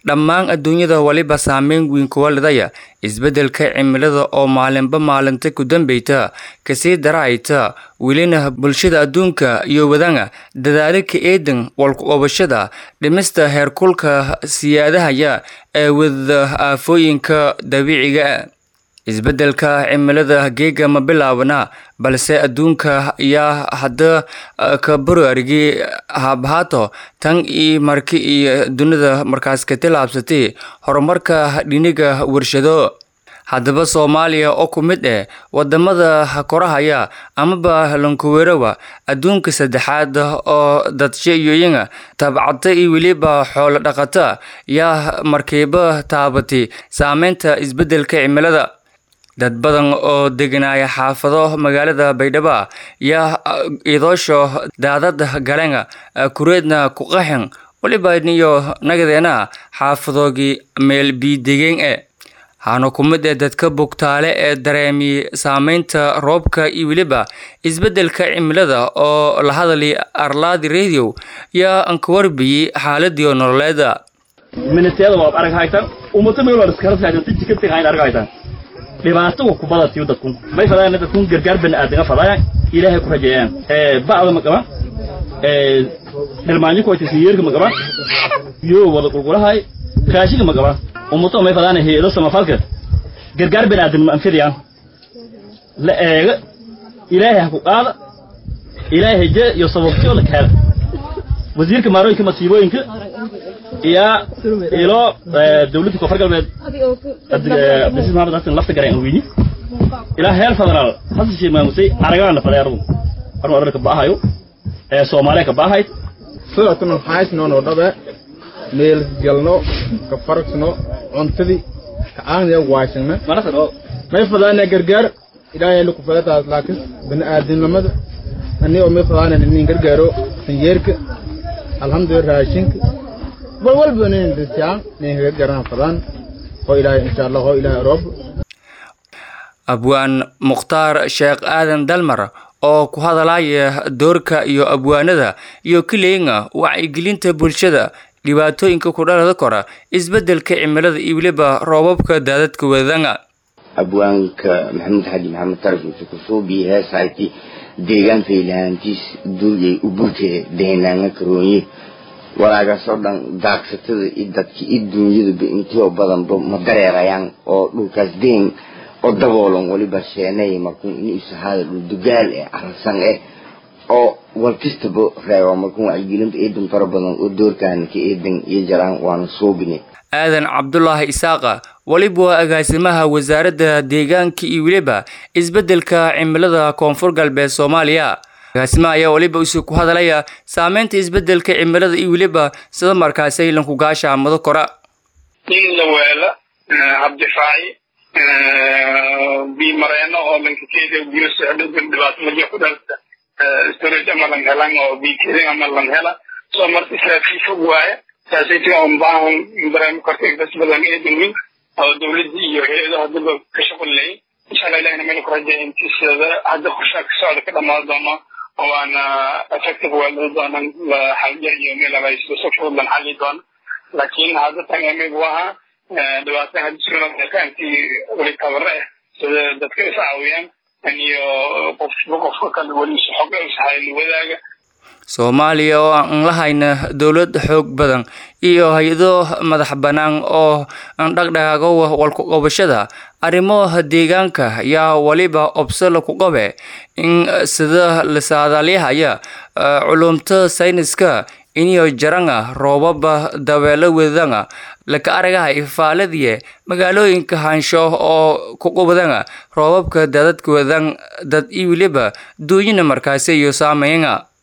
dhammaan adduunyada waliba saameyn weyn kuwa lidaya isbeddelka cimilada oo maalinba maalinta ku dambeyta kasii darayta welina bulshada adduunka iyo wadanga dadaalo ka eedan walku-qabashada dhimista heerkulka siyaadahaya ee wada aafooyinka dabiiciga isbeddelka cimilada geega ma bilaabana balse adduunka ayaa hadda ka baraarigay habhaato tan iyo marki iyo dunida markaas ka tilaabsatay horumarka dhiniga warshado haddaba soomaaliya oo ku mid eh wadamada korahaya amaba lankuwerowa adduunka saddexaad oo dadshayoyinga tabcata iyo weliba xoolo dhaqata yaa markiiba taabatay saameynta isbeddelka cimilada dad badan oo deganaya xaafado magaalada baydhabo yaa idoosho daadad galenga kureedna ku qaxin waliba niyo nagadeena xaafadoogii meel biidegeen e hana ku mid ee dadka bugtaale ee dareemiyey saameynta roobka iyo weliba isbeddelka cimilada oo la hadalay arlaadi radio yaa anka warbiyey xaaladii nololeeda dhibaato wa kubada siyo dadku may fadaan dadku gargaar bani aadama fadaan ilaahay ku rajeeyaan ee bacda ma qaba ee dhalmaanyo ku wajis yeerka ma qaba yo wada qulqulahay raashiga ma qaba ummato may fadaan heedo sama falka gargaar bani aadama ma fidiyaan la eega ilaahay ha ku qaada ilaahay je iyo sababtoo la kala wasiirka maarooyinka masiibooyinka iyo ilo dawladda koonfur galbeed cabdilasiis maxamed xasan lafta garan weyni ilaa heer federaal hasan sheekh maamusay aragaana faday aradu arnu arada ka baahayo ee soomaaliya ka baahayd sidoo haysno no dhabe meel galno ka faragsno cuntadii ka aanaya waashana may fadaana gargaar ilaahay lagu fadataas laakiin bani aadamnimada ani oo may fadaana nin gargaaro sanyeerka alxamdulillah raashinka bal walba nin dadkaan nin gargaarana fadaan oo ilaahay insha allah oo ilaahay roob abwaan mukhtaar sheekh aadan dalmar oo ku hadalaya doorka iyo abwaanada iyo kileyga wacyigelinta bulshada dhibaatooyinka ku dhalada kora isbeddelka cimilada iyo weliba roobabka daadadka wadanga abwaanka maxamed xaji maxamed tarafisa kusuubii heesayti deegaan faylahaantiis duulyay u burtee dehnaanga karoonye walaagaasoo dhan daagsatada iyo dadka iyo duunyadaba intoo badanba ma dareerayaan oo dhulkaas deen oo daboolan waliba sheenay markuu in isahaada dhul dugaal eh arasan eh oo walkastaba reeba markuu wacyigelinta eedan fara badan oo doorkaana ka eedan iyo jaraan waana suubine aadan cabdulaahi isaaqa weliba waa agaasimaha wasaaradda deegaanka iyo weliba isbeddelka cimilada koonfur galbeed soomaaliya agaasimaha ayaa weliba isu ku hadalaya saameynta isbeddelka cimilada iyo weliba sida markaasay lankugaasha amado kora in la weelo habdifaaci biimareeno oo lankakeeda biyo socdo dhibaato markii ku dhalta storage ama lang helan oo biikedin ama lang hela soo marka israafiil fog waaye saasaytii oo baahan dareemo kortay bas badan eedan weyn oo dawladda iyo hay-adaha haddaba ka shaqon leeyin insha allah ilahina meel ku rajeeya intiisada hadda qorshaha ka socda ka dhamaan doono oo waana effective weelada doonan xalja iyo meel abaysto si fudud lan xali doono laakiin hadda tan amigu ahaa dhibaata hadda sunaanti weli tabare eh sida dadka is caawiyaan iyo qofba qofka kale weli xog ishayn wadaaga soomaaliya oo aan lahayna dowlad xoog badan iyo hay-ado madax bannaan oo dhaqdhaqaago walku-qabashada arrimo deegaanka yaa weliba obsala ku qabe in sida lasaadaalyahaya culumta sayniska iniyo jaranga roobaba dabeelo wedanga laka aragaha ifaaladiye magaalooyinka hansho oo ku qubdanga roobabka daadadka wadan dad iyo weliba duunyina markaasi iyo saameynga